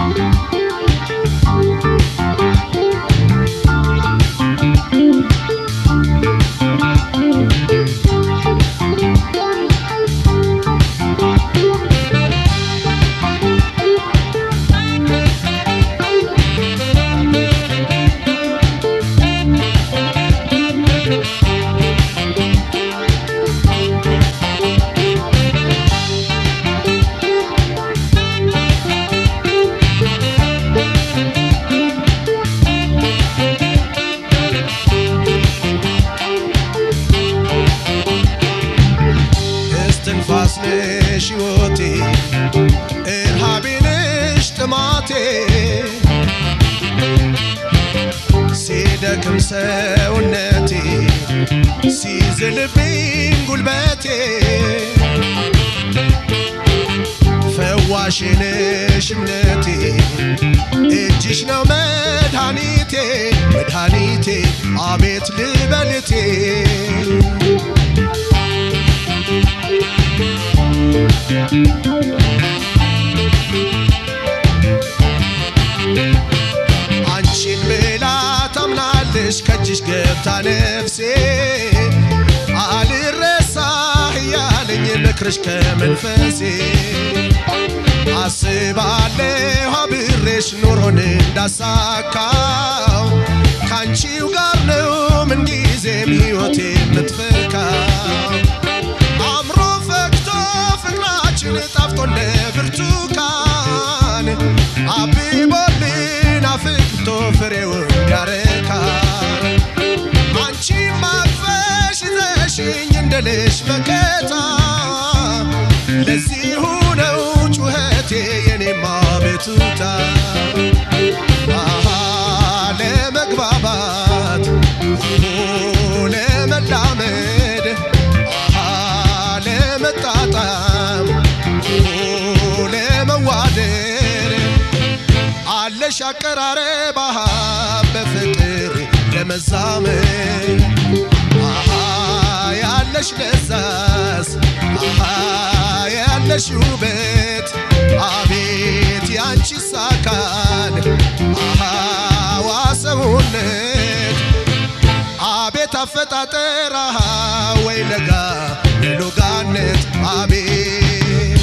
እስትንፋስ ነሽ ሕይወቴ እርሃቤ ነሽ ጥማቴ ሲደክም ሰውነቴ ሲዝልብኝ ጉልበቴ ፈዋሽ ነሽ እምነቴ እጅሽ ነው መድኃኒቴ መድኃኒቴ አቤት ልበልቴ አንቺን ብላ ታምናለሽ ከእጅሽ ገብታ ነፍሴ አልረሳህ እያለኝ ምክርሽ ከመንፈሴ አስባለሁ አብሬሽ ኑሮን እንዳሳካው ከአንቺው ጋር ነው ምንጊዜም ሕይወቴ የምትፈካው አምሮ ፈክቶ ፍቅራችን ጣፍጦ እንደ ብርቱካን አብቦልን አፍክቶ ፍሬውን ያረካ አንቺ ማቅፈሽ ይዘሽኝ እንደልሽ መከታ ለዚሁ ነው ጩኸቴ የኔማ ቤቱታ አሃ ለመግባባት ኦ ለመላመድ አሃ ለመጣጣም ኦ ለመዋደድ አለሽ አቀራረብ አሃ በፍቅር ለመዛመድ አሃ ያለሽ ለዛስ አሃ ያለሽ ውበት አቤት ያንቺስ አካል አሃ ዋሰውነት አቤት አፈጣጠር አሃ ወይ ለጋ ሎጋነት አቤት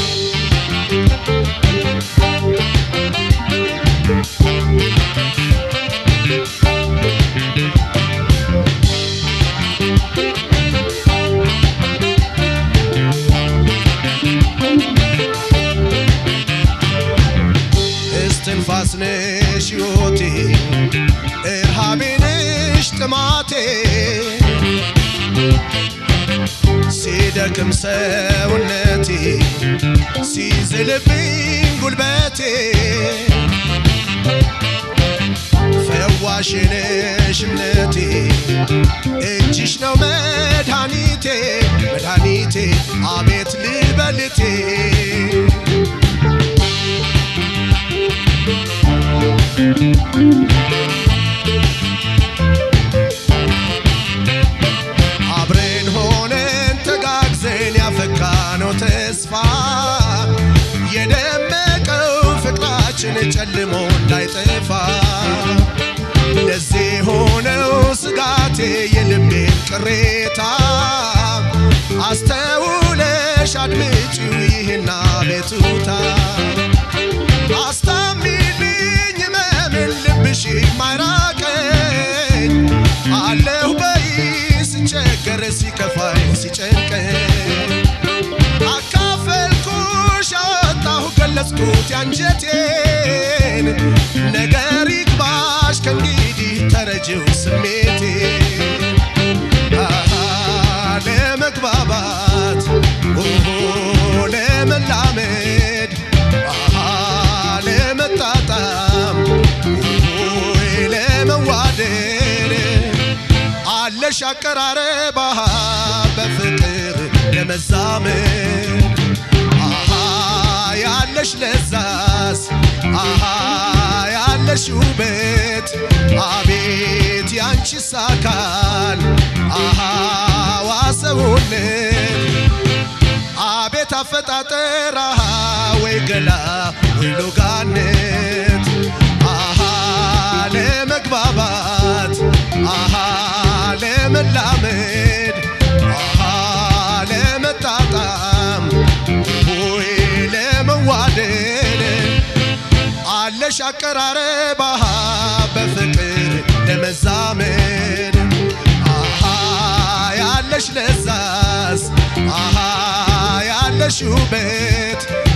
እስትንፋስ ነሽ ሕይወቴ እርሃቤ ነሽ ጥማቴ ሲደክም ሰውነቴ ሲዝልብኝ ጉልበቴ ፈዋሽ ነሽ እምነቴ እጅሽ ነው መድኃኒቴ መድኃኒቴ አቤት ልበልቴ አብረን ሆነን ተጋግዘን ያፈካነው ተስፋ የደመቀው ፍቅራችን ጨልሞ እንዳይጠፋ ለዚህ ሆነው ስጋቴ የልቤን ቅሬታ አስተውለሽ አድምጪው ይህና ቤቱታ አስታሚልኝ መምን ልብሽ ማይራቀኝ አለሁ በይ ስቸገር ሲከፋኝ ሲጨንቀኝ አካፈልኩሽ አወጣሁ ገለጽኩት ያንጀቴን ነገር ይግባሽ ከእንግዲህ ተረጅው ስሜቴ አሃ ለመግባባት ኦሆ ለመላመድ አሃ ለመጣጣም ኦሆይ ለመዋደድ አለሽ አቀራረብ አሃ በፍቅር ለመዛመድ አሃ ያለሽ ለዛስ አሃ ያለሽ ውበት አቤት ያንቺስ አካል አሃ ዋሰውነት አቤት አፈጣጠር አሃ ወይ ገላ ወይ ሎጋነት አቀራረብ አሃ በፍቅር ለመዛመድ አሃ ያለሽ ለዛስ አሃ ያለሽ ውበት